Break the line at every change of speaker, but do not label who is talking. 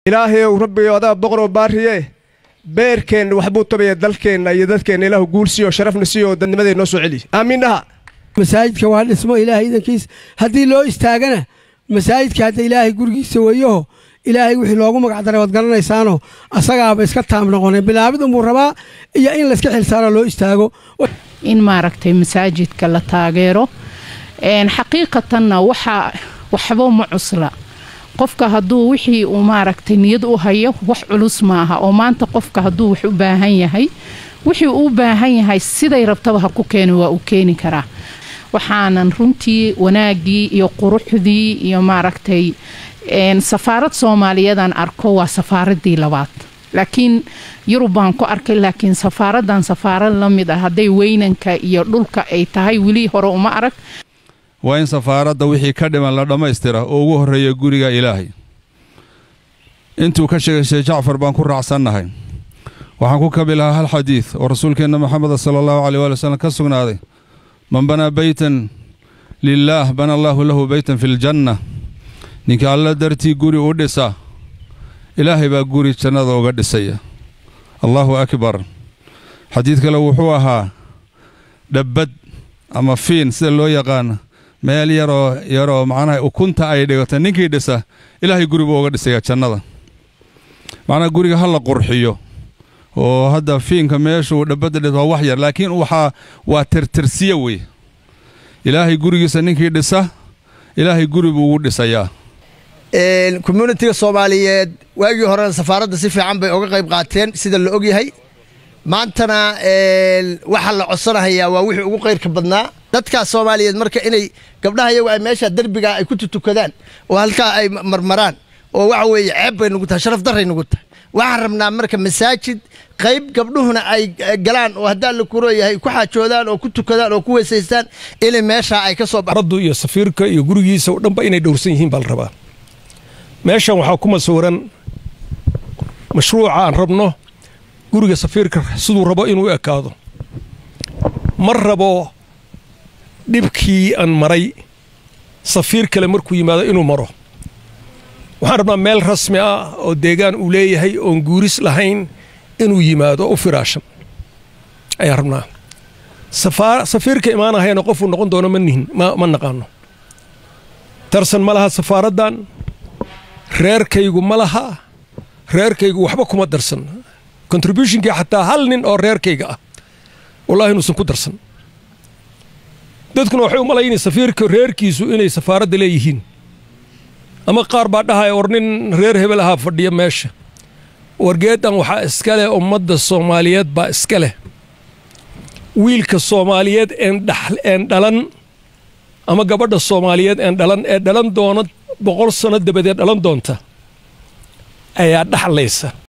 ilaahayow rabbigo adaa boqoroo baariye beerkeenna waxbuu tabaya dalkeenna iyo dadkeenna ilaahu guul siiyo sharafna siiyo dadnimadee noo soo celiy aamiin dhaha
masaajidka waa dhismo ilaahay idankiis haddii loo istaagana masaajidka hadda ilaahay gurigiisa weeyaho ilaahay wixii loogu magacdaray waad garanaysaanoo asagaaba iska taam noqonay bilaabid unbuu rabaa iyo in layska xilsaaro loo istaago
in maaragtay masaajidka la taageero xaqiiqatanna waxaa waxba ma cusla qofka hadduu wixii uu maaragtay niyad u hayo wax culus maaha oo maanta qofka hadduu wax u baahan yahay wixii uu baahan yahay siday rabtaba ha ku keeni waa uu keeni karaa waxaanan runtii wanaaggii iyo quruxdii iyo maaragtay safaarad soomaaliyadan arko waa safaaradii labaad laakiin yurub baan ku arkay laakiin safaaradan safaarad la mid ah hadday weynanka iyo dhulka ay tahay weli hore uma arag
waa in safaaradda wixii ka dhiman la dhammaystira oo ugu horreeya guriga ilaahay intuu ka sheegay sheekh jacfar baan ku raacsannahay waxaan ku kabi lahaa hal xadiid oo rasuulkeenna maxameda sala allahu caleyh waali wasalam ka sugnaaday man banaa beytan lilaah bana allaahu lahu beytan fi ljanna ninka alla dartii guri u dhisa ilaahay baa guri jannada uga dhisaya allaahu akbar xadiid kale wuxuu ahaa dhabbad ama fiin sida loo yaqaano meel yaroo yaroo macnaha ukunta ay dhigato ninkii dhisa ilaahay guri buu uga dhisaya jannada macnaha guriga ha la qurxiyo oo hadda fiinka meeshuu dhabbadda dhis waa wax yar laakiin waxaa waa tirtirsiye wey ilaahay gurigiisa ninkii dhisa ilaahay guri buu ugu dhisayaa
communitiga soomaaliyeed waagii horena safaaradda si fiican bay oga qayb qaateen sida la ogyahay maantana waxaa la codsanahayaa waa wixii ugu qayrka badnaa dadkaas soomaaliyeed marka inay gabdhaha iyagu ay meesha derbigaa ay ku tutukadaan oo halkaa ay marmaraan oo waxa weeye ceeb bay nugu tahay sharaf darray nugu tahay waxaan rabnaa marka masaajid qayb gabdhuhuna ay galaan oo haddaa la kuroyahay ku xaajoodaan oo ku tukadaan oo ku weysaystaan inay meeshaa ay ka soo
raddu iyo safiirka iyo gurigiisa oo dhanba inay dhowrsan yihiin baa la rabaa meeshan waxaa ku masuuran mashruuca aan rabno guriga safiirka siduu rabo inuu ekaado ma rabo dhibkii aan maray safiir kale markuu yimaado inuu maro waxaan rabnaa meel rasmi ah oo deegaan uu leeyahay oon guuris lahayn inuu yimaado u firaashan ayaan rabnaa safiirka imaanahayana qofuu noqon doono ma nihin ma naqaano tarsan ma laha safaaraddan reerkaygu ma laha reerkaygu waxba kuma darsan contributionkii xataa hal nin oo reerkayga ah wallahi inuusan ku darsan dadkuna waxay u malaynay safiirka reerkiisu inay safaaradda leeyihiin ama qaar baa dhahaya war nin reer hebel ahaa fadhiya meesha wargeedan waxaa iska leh ummadda soomaaliyeed baa iska leh wiilka soomaaliyeed een dhalan ama gabadha soomaaliyeed een dhalan ee dhalan doona boqol sanno dabadeed dhalan doonta ayaa dhaxlaysa